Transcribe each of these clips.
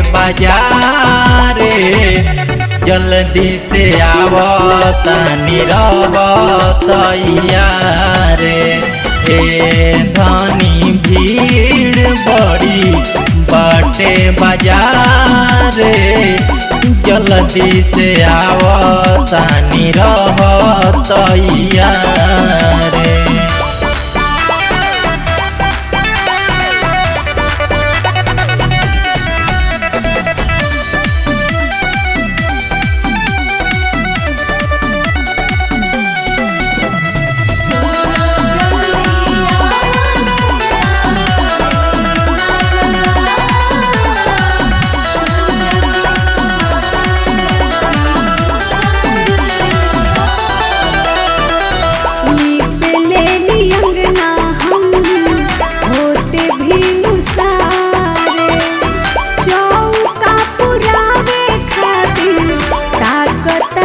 बाजारे जल्दी से आव तनी रवतैया रे ए धनी भीड़ बड़ी बाटे बाजारे जल्दी से आव तनी रवतैया रे लीपले नियंगना हम होते भी नुसारे चौका पुरावे खातिर ताकता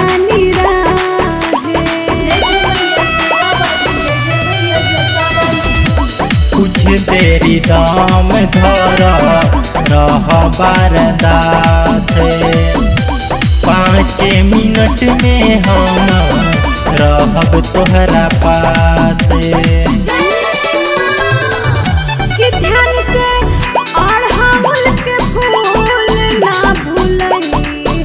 कुछ देरी दाम धर रह बारदाते पाँच मिनट में हम रहब तोहरा पासे कि ध्यान से अड़हुल के फूल ना भूलई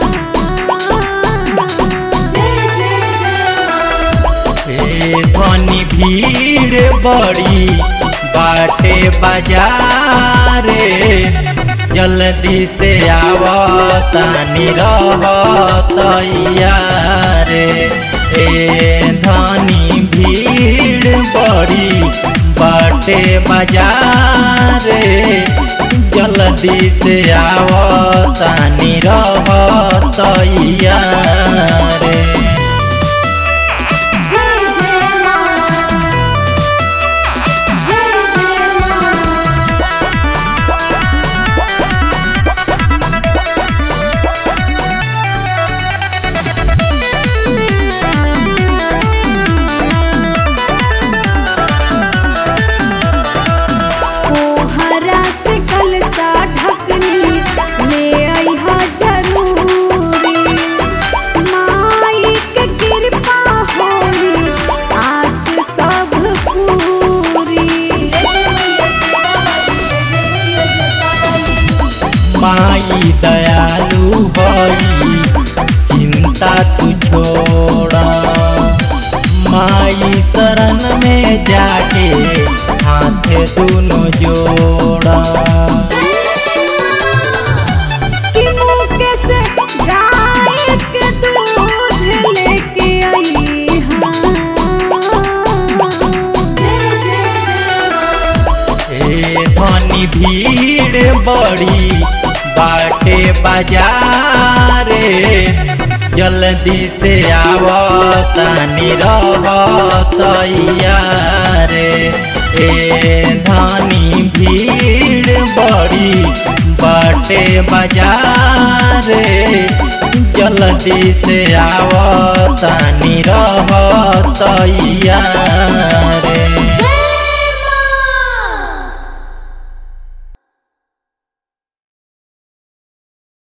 ए धनी भीड़ बड़ी बाटे बाजारे जल्दी से आव तनी रहतैया रे ए धनी भीड़ बड़ी बाटे बाजारे जल्दी से आव तनी रहतैया रे जय जय मां जय जय मां कोहरा से कलसा ढकनी ले अइहा जरूरी माई के कृपा होई आस सब पूरी माई दयालु हई चिंता तू छोड़ा माई शरण में जाके हाथ दोनों जोड़ा कि मुके से गाय के दूध लेके आई ए धनी भीड़ बड़ी बाटे बाजारे जल्दी से आव तनी रहतैया रे ए धनी भीड़ बड़ी बाटे बाजारे जल्दी से आव तनी रहतैया